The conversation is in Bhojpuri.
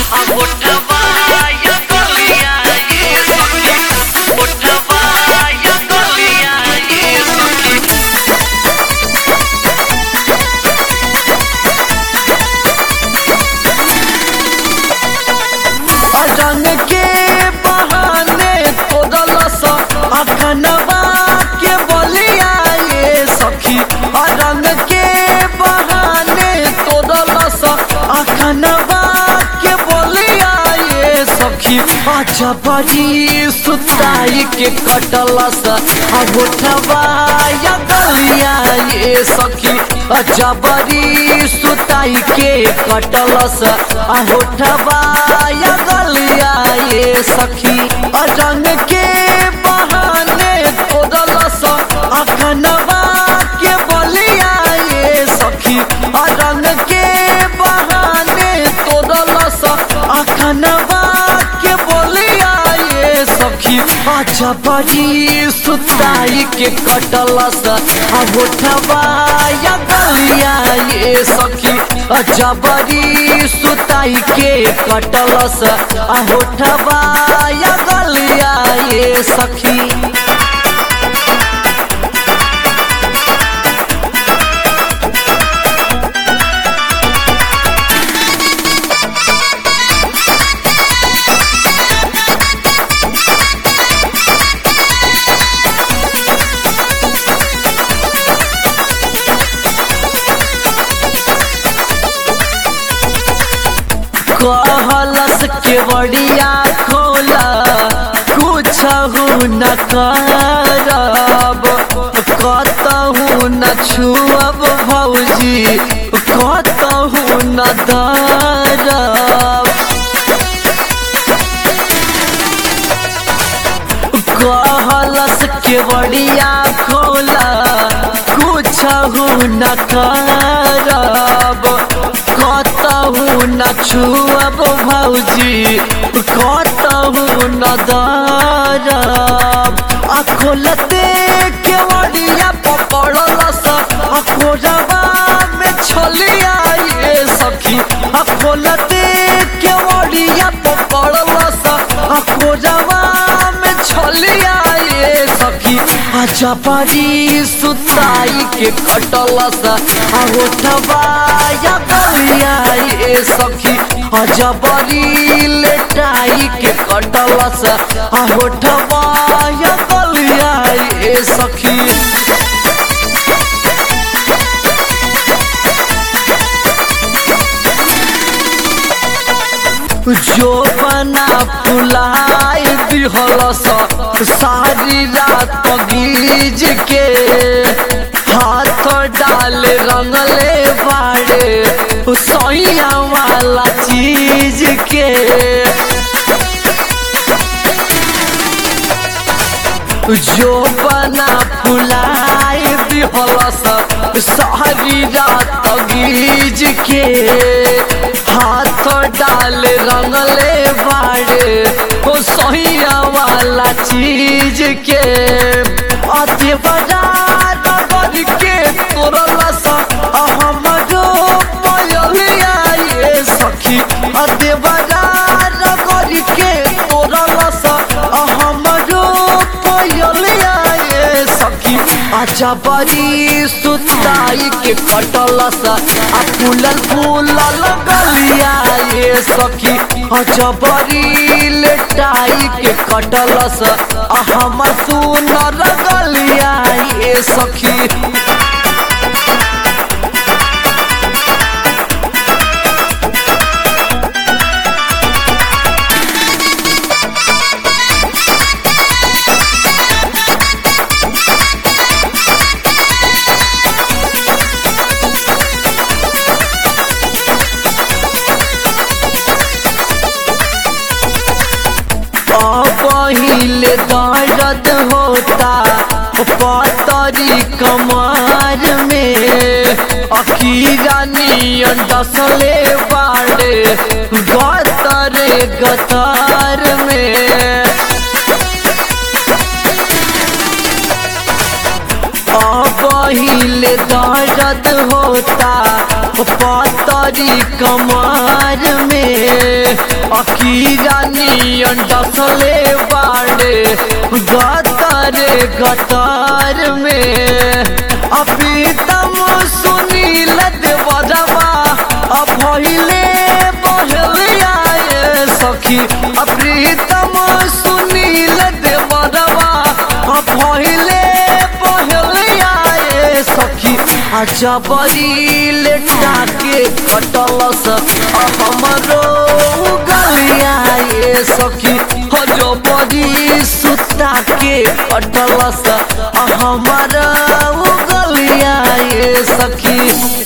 अंगूठवा या गलिया ये सखी अंगूठवा या गलिया ये सखी रंग के बहाने तोड़लस अखनवा के बलिया ये सखी रंग के बहाने तोड़लस अखनवा के बलिया ये सखी अच्छा बड़ी सुताई के कटलस अगोठवा या गलिया ये सखी अच्छा बड़ी सुताई के कटलस अगोठवा या गलिया ये सखी रंग के बहाने तोड़लस अखनवा के बलिया ये सखी रंग के बहाने तोड़लस अखनवा के बलिया ये सखी अच्छा बड़ी सुताई के कटलस अगोठवा या गलिया ये सखी अच्छा बड़ी सुताई के कटलस अगोठवा या गलिया ये सखी कहलस के बड़िया खोला कुछ न करब कतहु न छुअब भौजी कतहु न दरब कहलस के बड़िया खोला कुछ न करब कतहु न छुअब भौजी कतहु न दरब आ खोलते के बड़िया पकड़लस आ खोजबा में छलिया ये सखी आ खोलते के बड़िया पकड़लस आ खोजबा में छलिया ये सखी अच्छा बड़ी सुताई के कटलस आ उठबा या गलिया ये सखी अच्छा बड़ी लेटाई के कटलस आ उठबा या गलिया ये सखी जो बना फुलाई दिहलस सारी रात गीज के हाथ डाल रंगले बाड़े सैया वाला चीज के जो बना फुलाई दिहलस सारी रात गीज के हाथ डाल रंगले बाड़े हो सहिया वाला चीज के अति बाजार नगर के तोरलस हमरो पयलिया ये सखी अति बाजार नगर के तोरलस हमरो पयलिया ये सखी अच्छा बड़ी सुताई के कटलस आ फूलल फूलल गलिया ये सखी अच्छा बड़ी लेटाई के कटलस आ हमर सुनर गलिया ये सखी पहिले दर्द होता पतरी कमार में अखीरा नियन डसले बाड़े गतरे गतार में पहिले दर्द होता पतरी कमार में अकीरानी अंडसले बाड़े गतरे गतर में अप्रीतम सुनील देवरवा अभहिले बहलिया ये सखी अप्रीतम सुनील देवरवा अभहिले बहलिया ये सखी अच्छा बड़ी लेटा के कटलस हमरो गलिया ये सखी हजो बड़ी सुता के कटलस हमारा गलिया ये सखी